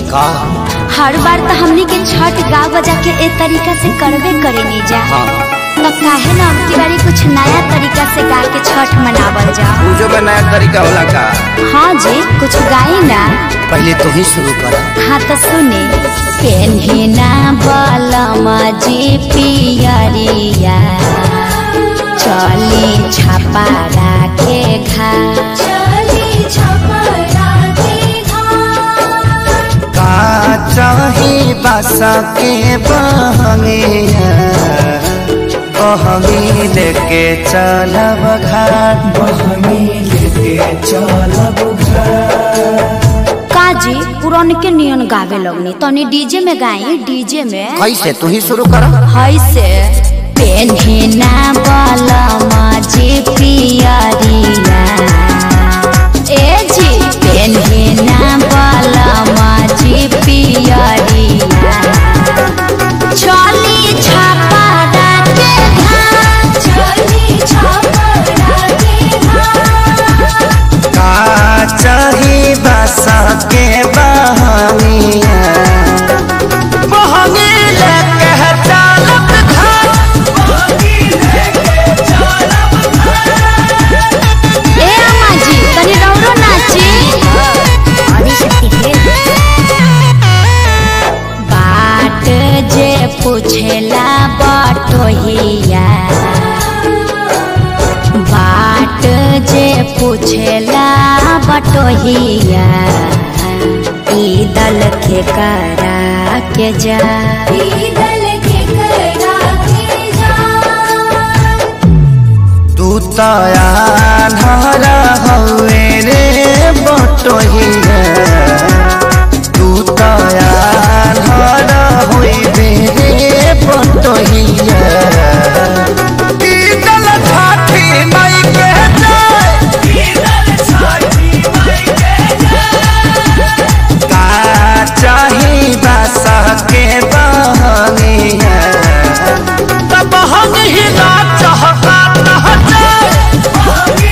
का हर बार तो हमनी के छठ गा बजा के ए तरीका से करबे करे नहीं जा हाँ तो काहे ना अब की बारी कुछ नया तरीका से गा के छठ मनावल जा पूजो में नया तरीका होला का हाँ जी कुछ गाई ना पहले तू ही शुरू कर हाँ तो सुने पेन्हिना बलमा जी पियरिया चली छापा राखे घा का चाही बासा के बहंगिया बहंगी लेके चलब घाट बहंगी लेके चलब काजी पुरान के नियन गावे लगनी तनी डीजे में गाई डीजे में कैसे तू ही शुरू कर है से पेन्हिना बलमा जी पियरिया ए जी पेन्हिना बलमा जी पियरिया चली छापा डाके घाट चली छापा डाके घाट का चाही बासा के बहंगिया बहंगी लेके चलब घाट ए अम्मा जी तनी रौरो नाची बाट जे पूछेला बटोहिया बाट जे पूछेला बटोहिया ई दल के करा के जा तू तयार हवे रे बटोहिया तू तयार होइबे रे बटोहिया ई दल छाठी माई के जाय का चाही बासा के बहनिया तब हम ही ना चाहता ना जाए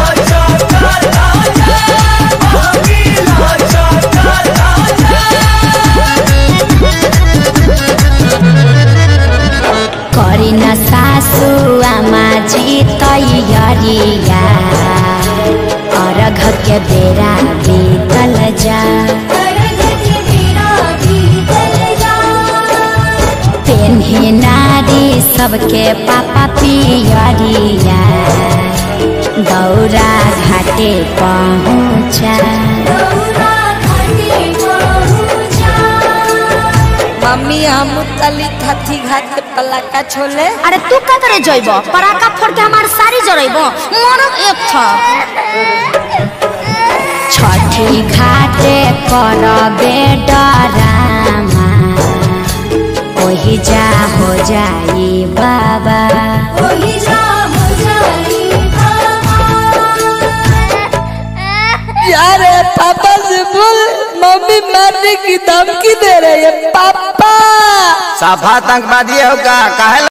करी न सासु आमा जी तैयारिया अर्घ के बेरा बीतल जा पेन्ही नारी सबके पापा पियरिया दौरा घाटे पहुँचा मम्मी हम तली थथी घाट के पलाका छोले अरे तू का करे जइब पराका फोड़ के हमार सारी जरइब मरब एक था छठी घाटे करबे डरामा ओही जा हो जाई बाबा यार पापा से बोल मम्मी मारने की धमकी दे रही है पापा साफा आतंकवादी हो का काहे